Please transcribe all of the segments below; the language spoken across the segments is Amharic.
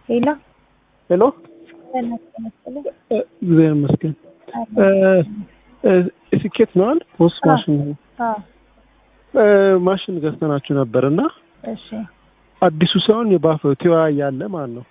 ሌላ ሄሎ እግዚአብሔር ይመስገን። ስኬት ነው አይደል? ፖስት ማሽን ነው። ማሽን ገዝተናችሁ ነበር እና እሺ አዲሱ ሳይሆን የባፈ ቲዋ ያለ ማለት ነው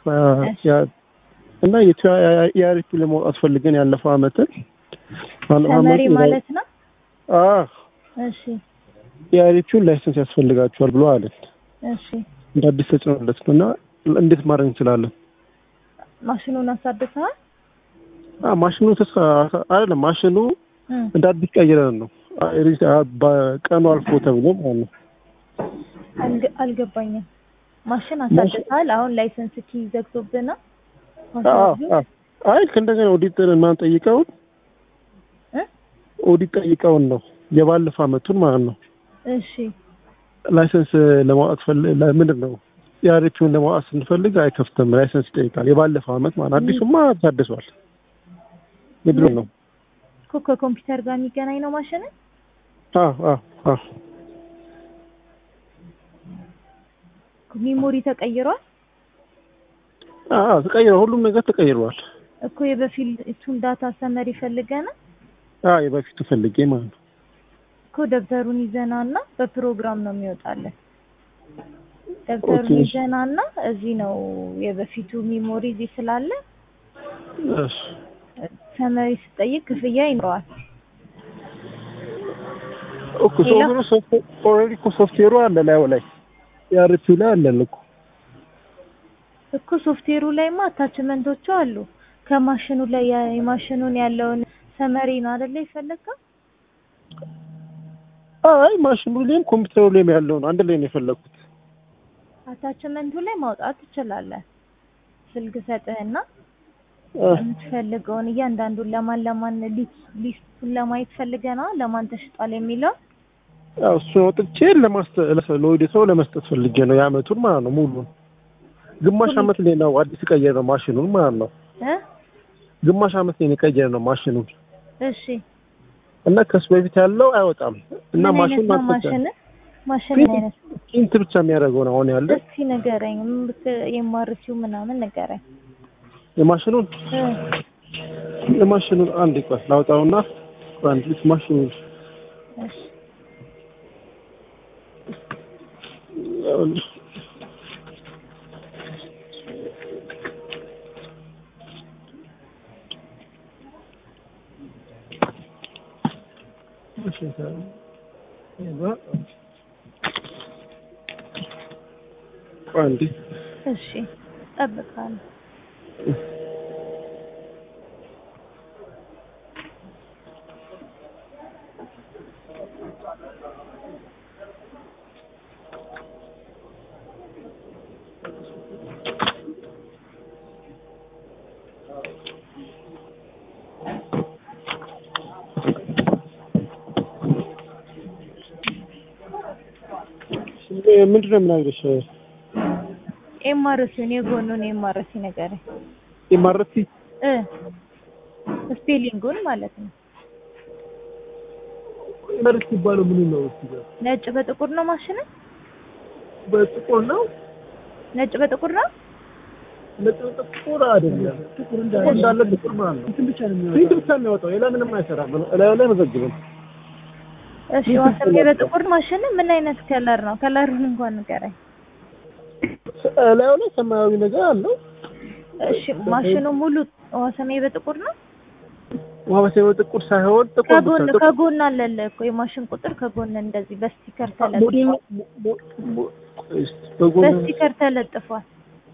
እና የቲዋ የአሪፍ ለማውጣት ፈልገን ያለፈው አመትን ተመሪ ማለት ነው። አዎ እሺ የአሪፊውን ላይሰንስ ያስፈልጋችኋል ብሎ አለን። እሺ እንደ አዲስ ተጭኖለት ነው እና እንዴት ማድረግ እንችላለን? ማሽኑን አሳድሰሃል? አዎ ማሽኑ ተስፋ አይደለም ማሽኑ እም፣ እንደ አዲስ ቀይረን ነው በቀኑ አልፎ ተብሎ ማለት ነው። አልገ- አልገባኝም። ማሽን አሳድሰሃል? አሁን ላይሰንስ ኪ ዘግቶብህ ነው? አዎ አዎ። አይ ከእንደገና ኦዲት ማን ጠይቀውን እ? ኦዲት ጠይቀውን ነው የባለፈው አመቱን ማለት ነው። እሺ ላይሰንስ ለማውጣት ፈል ለምንድን ነው የአሪፊውን ለማውጣት ስንፈልግ አይከፍትም፣ ላይሰንስ ይጠይቃል። የባለፈው አመት ማለት አዲሱማ ታድሷል። የድሮ ነው። እኮ ከኮምፒውተር ጋር የሚገናኝ ነው ማሽን? አዎ አዎ አዎ ሚሞሪ ተቀይሯል አዎ ተቀይሯል። ሁሉም ነገር ተቀይሯል። እኮ የበፊቱን ዳታ ሰመሪ ፈልገና አዎ የበፊቱ ፈልጌ ማለት ነው። እኮ ደብተሩን ይዘና እና በፕሮግራም ነው የሚወጣለን። ደብተሩን ኦኬ። ይዘና እና እዚህ ነው የበፊቱ ሚሞሪ እዚህ ስላለ እሺ ሰመሪ ስጠይቅ ክፍያ ይኖረዋል። እኮ ሶፍትዌሩ ሶፍትዌር ኦልሬዲ እኮ ሶፍትዌሩ አለ ላዩ ላይ የአሪፊው ላይ አለን እኮ እኮ ሶፍትዌሩ ላይማ አታችመንቶቹ አሉ። ከማሽኑ ላይ ያ- የማሽኑን ያለውን ሰመሪ ነው አይደለ የፈለግከው? አይ ማሽኑ ላይም ኮምፒውተሩ ላይም ያለው ነው። አንድ ላይ ነው የፈለኩት። አታችመንቱ ላይ ማውጣት ትችላለህ። ስልክ ሰጥህና አ፣ የምትፈልገውን እያንዳንዱን ለማን ለማን ሊስ- ሊስቱን ለማየት ፈልገህ ነው ለማን ተሽጧል የሚለው ያው እሱን አውጥቼ ለማስተ ለወደ ሰው ለመስጠት ፈልጌ ነው የአመቱን ማለት ነው ሙሉን። ግማሽ አመት ላይ ነው አዲስ ቀየር ነው ማሽኑን ማለት ነው። እ ግማሽ አመት ላይ ነው የቀየር ነው ማሽኑን እሺ እና ከሱ በፊት ያለው አይወጣም እና ምን ማሽኑ አይነት ነው ማሽን ማሽን ምን አይነት ፕሪንት ብቻ የሚያደርገው ነው አሁን ያለ እስኪ ንገረኝ የማርሲው ምናምን ንገረኝ የማሽኑን እ የማሽኑን አንድ ቆይ ላውጣውና አንድ ልጅ ማሽኑን እሺ አንዴ እሺ እጠብቃለሁ ምንድን ነው የምናግርሽ? ኤምአርሲውን የጎኑን ኤምአርሲ ንገረኝ የማረቲ እ ስፔሊንጉን ማለት ነው መርት ይባለው ምን ነው? እስኪ ጋር ነጭ በጥቁር ነው ማሽን በጥቁር ነው ነጭ በጥቁር ነው ነጭ ጥቁር አይደለም። ጥቁር እንዳለ ጥቁር ማለት ነው። እንትን ብቻ ነው የሚያወጣው። ፊት ብቻ የሚያወጣው ሌላ ምንም አይሰራም። ላዩ ላይ መዘግብም። እሺ ዋሰሜ በጥቁር ማሽን ምን አይነት ከለር ነው ከለሩን እንኳን ንገረኝ ላዩ ላይ ሰማያዊ ነገር አለው። እሺ ማሽኑ ሙሉ ዋሰሜ በጥቁር ነው ውሃ በሰማያዊ ጥቁር ሳይሆን ጥቁር ብቻ ከጎን ጥቁር ከጎን አለለ እኮ የማሽን ቁጥር ከጎን እንደዚህ በስቲከር ሞዴል ተለጥፏል ሞ- ሞ- ሞ- እስኪ በጎን በስቲከር ተለጥፏል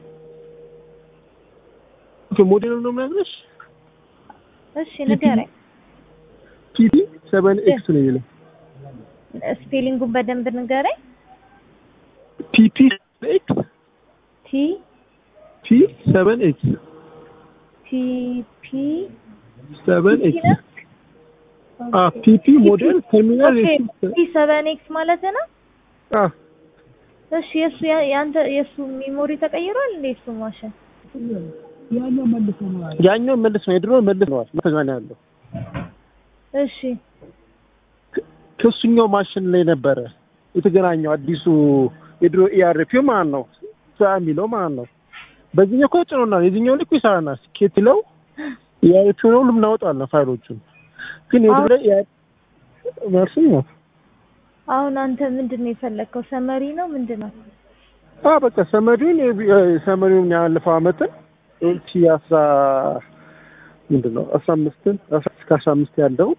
ኦኬ፣ ሞዴሉ ነው የሚያግርሽ እሺ ንገረኝ ፒቲ ሰቨን ኤክስ ነው የሚለው ስፔሊንጉን በደንብ ንገረኝ ፒፒ ኤክስ ቲ ፒ ሰቨን ኤክስ ቲ ፒ ሰቨን ቲ ኤክስ ነው አ ፒፒ ሞዴል ተርሚናል ኦኬ ኤክስ ቲ ሰቨን ኤክስ ማለት ነው አ እሺ የሱ ያ- ያንተ የሱ ሚሞሪ ተቀይሯል እንዴ እሱ ማሽን ያኛው መልስ ነው የድሮ መልስ ነው ተጋና ያለው እሺ ከሱኛው ማሽን ላይ ነበረ የተገናኘው አዲሱ የድሮ ኢአርፒው ማለት ነው ሳ የሚለው ማለት ነው በዚህኛው እኮ ጭኖናል። የዚህኛው ልክ ይሰራናል። ስኬት ይለው የአይፒውን ሁሉም እናወጣለን ፋይሎቹን ግን የድሮ ላይ መርሲ ነው። አሁን አንተ ምንድን ነው የፈለግከው? ሰመሪ ነው ምንድን ነው? አ በቃ ሰመሪውን ሰመሪውን ያለፈው አመትን ሁለት ሺህ አስራ ምንድን ነው አስራ አምስትን አስራ እስከ አስራ አምስት ያለው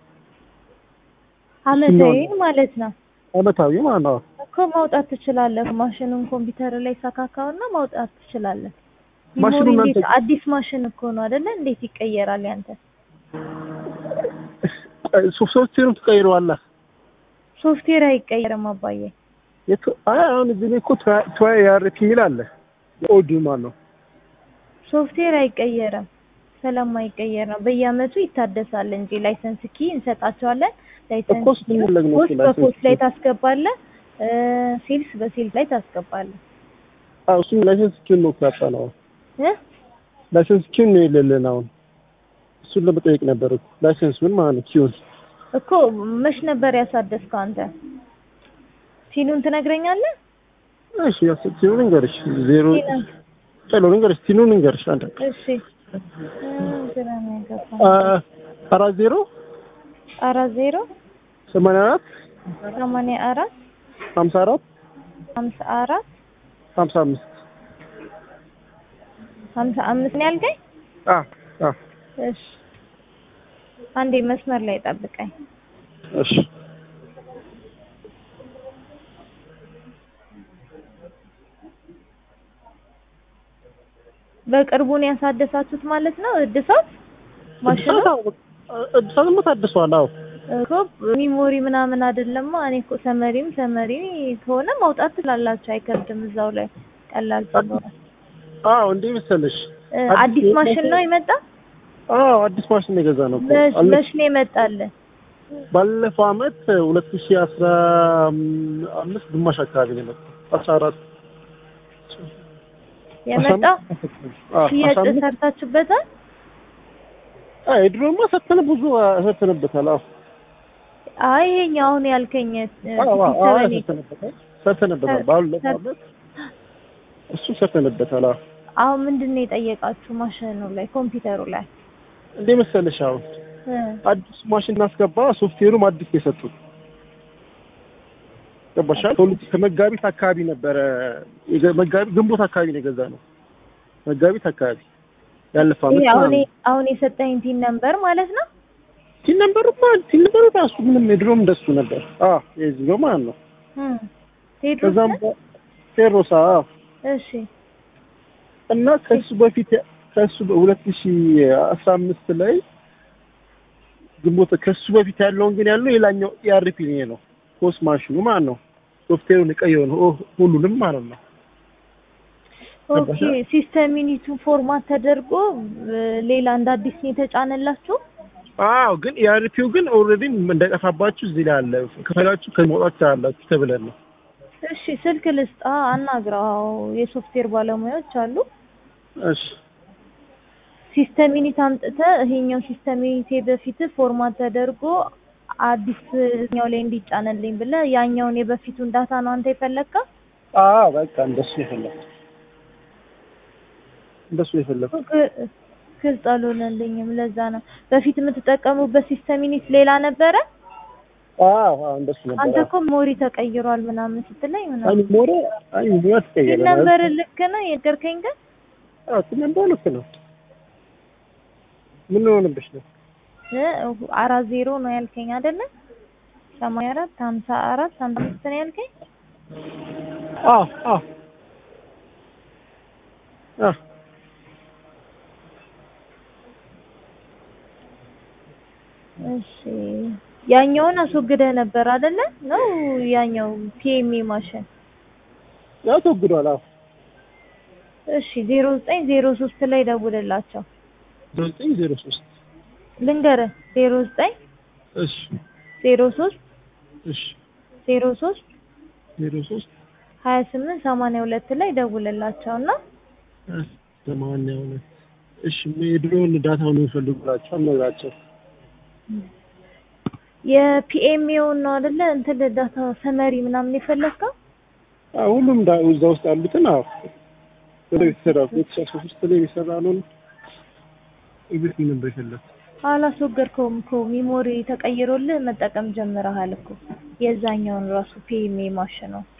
አመታዊ ማለት ነው። አመታዊ ማለት ነው። እኮ ማውጣት ትችላለህ። ማሽኑን ኮምፒውተር ላይ ሰካካውና ማውጣት ትችላለህ። ማሽኑ ሚሞሪ እናንተ- እንዴት አዲስ ማሽን እኮ ነው አይደለ? እንዴት ይቀየራል ያንተ? ሶፍትዌሩን ትቀይረዋለህ። ሶፍትዌር አይቀየርም አባዬ። የቱ- አይ አሁን እዚህ ላይ እኮ ትራይ ያርክ የሚል አለ። የኦዲ ማለት ነው። ሶፍትዌር አይቀየርም። ስለማይቀየር ነው በየአመቱ ይታደሳል እንጂ ላይሰንስ ኪ እንሰጣቸዋለን። ላይሰንስ እኮ እሱን ፈለግ ነው ፖስት እሱ ላይሰንስ በፖስት ላይ ኪ። ታስገባለህ፣ ሴልስ በሴልስ ላይ ታስገባለህ። አዎ እሱም ላይሰንስ ኪውን ነው ካጣ ነው። እ? ላይሰንስ ኪውን ነው የሌለን አሁን። እሱን ለመጠየቅ ነበር እኮ ላይሰንስ ምን ማለት ነው? ኪውን እኮ መች ነበር ያሳደስከው አንተ? ሲኑን ትነግረኛለህ? እሺ ያስ ኪውን እንገርሽ ዜሮ ሲኑን ጨሎ እንገርሽ ቲኑን እንገርሽ አንተ እሺ እ፣ ግራ ነው የገባኝ። አ- አራት ዜሮ አራት ዜሮ ሰማንያ አራት ሰማንያ አራት ሀምሳ አራት ሀምሳ አራት ሀምሳ አምስት ሀምሳ አምስት ነው ያልከኝ? አ አ እሺ አንዴ መስመር ላይ ጠብቀኝ። እሺ በቅርቡ ነው ያሳደሳችሁት ማለት ነው እድሳት ማሽኑ? እድሳትማ ታድሷል። አዎ እኮ ሚሞሪ ምናምን አይደለማ። እኔ እኮ ሰመሪም ሰመሪ ከሆነ ማውጣት ትላላችሁ፣ አይከብድም። እዛው ላይ ቀላል ስለሆነ አዎ እንዴ መሰለሽ እ፣ አዲስ ማሽን ነው የመጣ? አዎ አዲስ ማሽን ነው የገዛ ነው እኮ። መች አለ- መች ነው የመጣልህ? ባለፈው አመት ሁለት ሺህ አስራ አምስት ግማሽ አካባቢ ነው የመጣው። አስራ አራት የመጣ አዎ ሽያጭ አስራ አምስት ሰርታችሁበታል? አይ ድሮማ ሰተነ ብዙ ሰተነበታል። አዎ አይ ይሄኛው አሁን ያልከኝ እ፣ አዎ አዎ አዎ ሰበኔ ሰተነበታል ሰተነበታል። ሰር- ባለፈው ሰር- አመት እሱ ሰተነበታል። አዎ አሁን ምንድን ነው የጠየቃችሁ ማሽኑ ላይ ኮምፒውተሩ ላይ እንዴ መሰለሽ አሁን እ፣ አዲስ ማሽን እናስገባ ሶፍትዌሩም አዲስ ነው የሰጡት። ገባሻል? ከሁለት ከመጋቢት አካባቢ ነበረ የገ- መጋቢት ግንቦት አካባቢ ነው የገዛ ነው። መጋቢት አካባቢ ያለፈው አመት ይሄ አሁን ማለት ነው። አሁን የሰጠኝ ቲን ነበር ማለት ነው። ቲን ነበሩማ ቲን ነበሩ ራሱ ምንም የድሮም እንደሱ ነበር። አዎ የዚህ ነው ማለት ነው። እ፣ ቴድሮስ ከዛም ነህ? ፌሮሳ አዎ። እሺ እና ከሱ በፊት ከሱ በሁለት ሺህ አስራ አምስት ላይ ግንቦት ከሱ በፊት ያለውን ግን ያለው ሌላኛው ኢአርፒ ነው ፖስት ማሽኑ ማለት ነው። ሶፍትዌሩን የቀየው ነው ኦ- ሁሉንም ማለት ነው። ኦኬ ሲስተም ዩኒቱ ፎርማት ተደርጎ እ፣ ሌላ እንደ አዲስ ነው የተጫነላችሁ? አዎ ግን ኢአርፒው ግን ኦልሬዲ እንዳይጠፋባችሁ እዚህ ላይ አለ። ከፈላችሁ ከመውጣት ትችላላችሁ ተብለን ነው። እሺ ስልክ ልስጣ፣ አናግረው። የሶፍትዌር ባለሙያዎች አሉ። እሺ ሲስተም ዩኒት አምጥተህ ይሄኛው ሲስተም ዩኒት በፊት ፎርማት ተደርጎ አዲስኛው ላይ እንዲጫነልኝ ብለህ ያኛውን የበፊቱን ዳታ ነው አንተ የፈለግከው? አዎ በቃ እንደሱ የፈለኩት እንደሱ የፈለኩት ግ- ግልጽ አልሆነልኝም። ለዛ ነው በፊት የምትጠቀሙበት ሲስተም ዩኒት ሌላ ነበረ። አዎ አዎ እንደሱ ነበር። አንተ እኮ ሞሪ ተቀይሯል ምናምን ስትለኝ አይ ምናምን ሞረ አይ ሞረ ተቀየረ ነበር። ልክ ነው የነገርከኝ ግን አዎ ነበር ልክ ነው። ምን ሆነብሽ ነው? እ፣ አራት ዜሮ ነው ያልከኝ አይደለ? ሰማንያ አራት ሀምሳ አራት ሀምሳ አምስት ነው ያልከኝ። አዎ አዎ አዎ እሺ ያኛውን አስወግደህ ነበር አይደለ? ነው ያኛው ፒኤምኤ ማሽን። ያው ተወግዷል። አዎ እሺ ዜሮ ዘጠኝ ዜሮ ሶስት ላይ ደውልላቸው ዘጠኝ ዜሮ ሶስት ልንገርህ። ዜሮ ዘጠኝ እሺ ዜሮ ሶስት እሺ ዜሮ ሶስት ዜሮ ሶስት ሀያ ስምንት ሰማንያ ሁለት ላይ ደውልላቸው እና ሰማንያ ሁለት እሺ የድሮውን ዳታውን የሚፈልጉላቸው አነግራቸው የፒኤምኤውን ነው አይደለ? እንትን ዳታ ሰመሪ ምናምን የፈለግከው? አዎ ሁሉም ዳ- እዛ ውስጥ ያሉትን አዎ ወደ የተሰራ ሁለት ሺህ አስራ ሶስት ላይ የሚሰራ ነው ኤቭሪቲንግ ነበር የፈለኩት አላስወገድከውም እኮ ሚሞሪ ተቀይሮልህ መጠቀም ጀምረሃል እኮ የዛኛውን ራሱ ፒኤምኤ ማሽን ነው።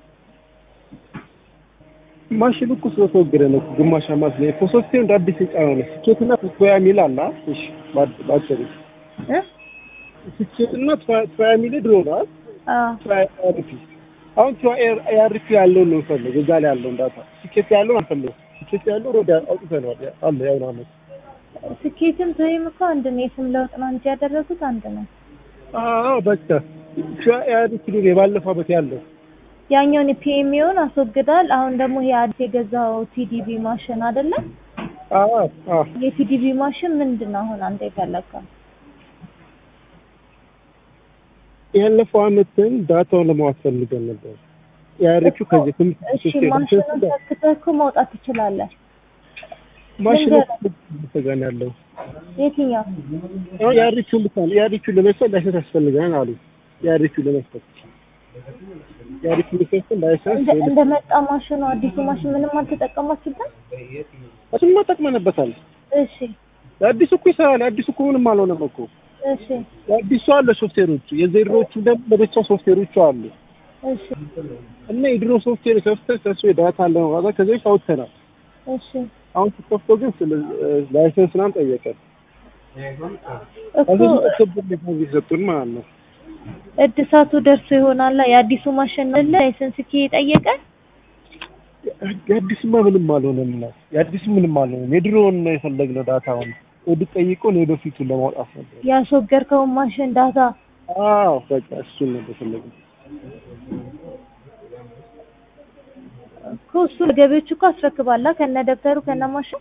ማሽኑ እኮ ስለተወገደ ነው እኮ ግማሽ አማት ላይ ሶስቴ እንደ አዲስ የጫነው ነው ስኬትና ትፎያ ሚል አለ አ? እሺ ባድ- ባጭሩ እ? ስኬትና ትፎያ ሚል ድሮ ነው አይደል? አዎ አርፒ አሁን አርፒ ያለው ነው ፈልግ እዛ ላይ ያለው እንዳታ ስኬት ያለው አንፈልግ ስኬት ያለው ወደ አውጥተነዋል አለ ያው ነው አመት ስኬትም ቶይም እኮ አንድ ነው። የስም ለውጥ ነው እንጂ ያደረጉት አንድ ነው። አዎ በቃ አርፒ ነው የባለፈው አመት ያለው ያኛውን ፒኤምኤውን አስወግዳል። አሁን ደግሞ ይሄ አዲስ የገዛው ቲዲቢ ማሽን አይደለም? አዎ አዎ የቲዲቢ ማሽን ምንድን ነው አሁን አንተ የፈለግከው? ያለፈው አመትን ዳታውን ለማዋት ፈልገን ነበር የአርፒው ከዚህ ትምህርት እሺ ማሽኑን ሰክተህ እኮ መውጣት ትችላለህ። ማሽኑ ልንገርህ። ተጋን ያለው የትኛው አሁን የአርፒውን ብቻ ነው የአርፒውን ለመስጠት ላይሰንስ ያስፈልገናል አሉ የአርፒውን ለመስጠት የአርፒውን ለመስጠት ላይሰንስ እንደ እንደመጣ ማሽኑ አዲሱ ማሽን ምንም አልተጠቀማችሁበት? እሱማ ጠቅመንበታል እሺ የአዲሱ እኮ ይሰራል የአዲሱ እኮ ምንም አልሆነም እኮ እሺ የአዲሱ አለ ሶፍትዌሮቹ የዘድሮቹ ደግሞ ለብቻ ሶፍትዌሮቹ አሉ እሺ እና የድሮ ሶፍትዌር ከፍተህ ከሱ የዳታ አለ ነው ከዚህ በፊት አውጥተናል እሺ አሁን ስትከፍተው ግን ስለ ላይሰንስ ምናምን ጠየቀን እኮ ከዚህ በፊት ክብ የሰጡን ማለት ነው እድሳቱ ደርሶ ይሆናል። የአዲሱ ማሽን አለ ላይሰንስ ኪ ጠየቀ። የአዲስማ ምንም አልሆነም ነው የአዲስ ምንም አልሆነም የድሮውን ነው የፈለግነው ዳታውን ወድ ጠይቆን የበፊቱን ለማውጣት ነበር ያስወገድከውን ማሽን ዳታ አዎ በቃ እሱን ነበር የፈለግነው እኮ እሱ ለገቢዎች እኮ አስረክባላ ከነ ደብተሩ ከነ ማሽን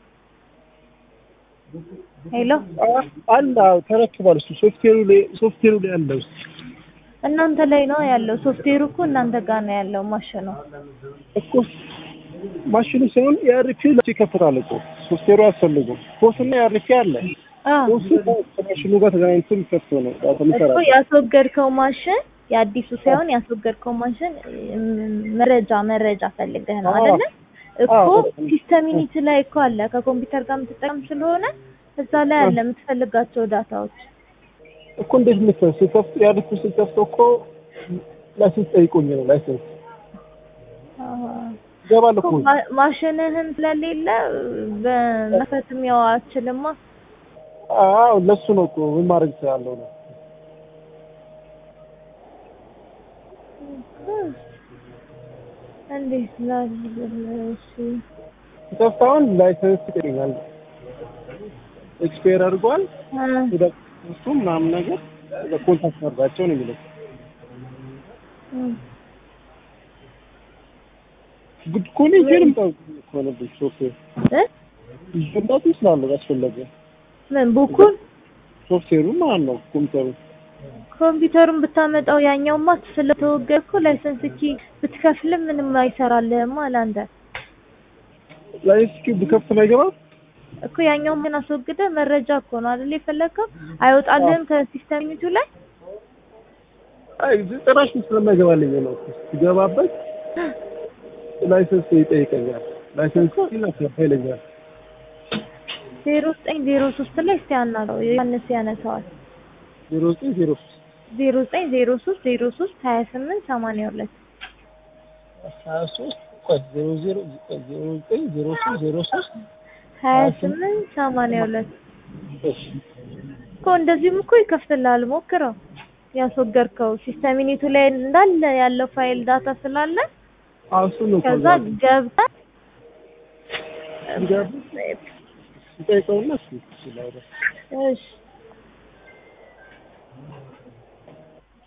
ሄሎ አለ አዎ ተረክቧል እሱ ሶፍትዌሩ ላይ ሶፍትዌሩ ላይ አለ ውስጥ እናንተ ላይ ነው ያለው። ሶፍትዌሩ እኮ እናንተ ጋር ነው ያለው ማሽኑ። እኮ ማሽኑ ሳይሆን የአርፒ ለሱ ይከፍታል እኮ ሶፍትዌሩ አያስፈልጉም ፖስና የአርፒ አለ አዎ ፖስቱ ከማሽኑ ጋር ተገናኝቶ የሚከፍተው ነው ዳታ እኮ የሚሰራ ያስወገድከው ማሽን የአዲሱ ሳይሆን ያስወገድከው ማሽን እም፣ መረጃ መረጃ ፈልገህ ነው አዎ። አይደለ? እኮ አዎ። ሲስተም ዩኒት ላይ እኮ አለ ከኮምፒውተር ጋር የምትጠቀም ስለሆነ እዛ ላይ አለ የምትፈልጋቸው ዳታዎች። እኮ እንዴት መሰለህ ስከፍት የአርፒ ስከፍተው እኮ ላይሰንስ ጠይቆኝ ነው ላይሰንስ ይገባል እኮ እኮ ማ- ማሽንህን ስለሌለ በመክፈትም ያው አትችልማ። አዎ ለሱ ነው እኮ ምን ማድረግ እችላለሁ ነው እንዴት ላድርግልሽ? ስከፍት አሁን ላይሰንስ ይጠይቀኛል ኤክስፓየር አድርጓል እ ወደ እሱ ምናምን ነገር ኮንታክት አድርጋቸው ነው የሚለው እ ጉድ እኮ ነው ይዤ ልምጣ እኮ ነበር ሶፍትዌር እ ይዤ ልምጣት ይችላለሁ ካስፈለገ ምን ቡኩን ሶፍትዌሩ ማለት ነው ኮምፒውተሩ ኮምፒውተሩን ብታመጣው ያኛውማ ስለተወገድኩ ላይሰንስ ኪ ብትከፍልም ምንም አይሰራልህም አላንተ ላይ እስኪ ብከፍት ነው አይገባም እኮ ያኛውን ግን አስወግደ መረጃ እኮ ነው አይደል የፈለግከው አይወጣልህም ከሲስተም ዩኒቱ ላይ አይ ጭራሽ ስለማይገባልኝ ነው ሲገባበት ላይሰንስ ይጠይቀኛል ላይሰንስ ይላል ይለኛል ዜሮ ዘጠኝ ዜሮ ሶስት ላይ እስቲ አናግረው ዮሐንስ ያነሳዋል ዜሮ ዘጠኝ ዜሮ ሶስት ዜሮ ዘጠኝ ዜሮ ሶስት ዜሮ ሶስት ሀያ ስምንት ሰማንያ ሁለት ሀያ ሶስት ቆይ ዜሮ ዜሮ ዜሮ ዘጠኝ ዜሮ ሶስት ዜሮ ሶስት ሀያ ስምንት ሰማንያ ሁለት እሺ እኮ እንደዚህም እኮ ይከፍትልሃል ሞክረው ያስወገድከው ሲስተም ዩኒቱ ላይ እንዳለ ያለው ፋይል ዳታ ስላለ አዎ እሱ ነው ከዛ ገብተህ ይጠይቀውና እሱ ይችላል እሺ